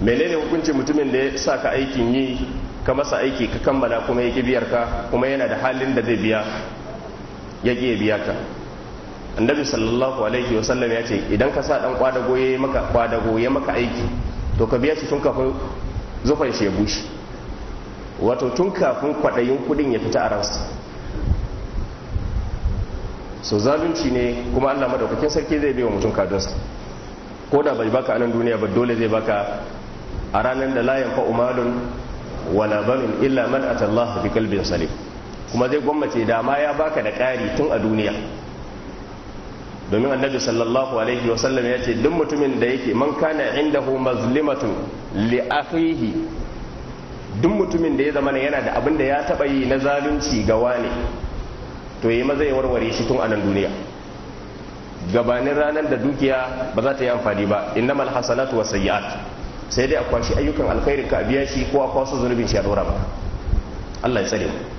menene hukuncin mutumin da ya sa ka aikin yi ka masa aiki ka kammala kuma ya biyar ka kuma yana da halin da zai biya ya ƙi biya ka annabi sallallahu alaihi wasallam ya ce idan ka sa dan kwadago ya maka kwadago ya maka aiki to ka biya shi tun kafin zufan shi ya bushe wato tun kafin kwaɗayin kudin ya fita a ransa so zalunci ne kuma allah madaukakin sarki zai biya mutum kadunsa ko da bai baka anan duniya ba dole zai baka a ranar da layan fa'umalun wala banun illa man atallah bi kalbin salim kuma zai gwammace dama ya baka da ƙari tun a duniya domin annabi sallallahu alaihi wasallam ya ce duk mutumin da yake man kana indahu mazlimatun li akhihi duk mutumin da ya zama yana da abin da ya taba yi na zalunci ga wani to yi maza ya warware shi tun a nan duniya gabanin ranar da dukiya ba za ta yi amfani ba innamal hasanatu wasayyi'at sai dai a kwashi ayyukan alkhairin ka biya shi ko a kwaso zunubin shi a dora ba Allah ya tsare mu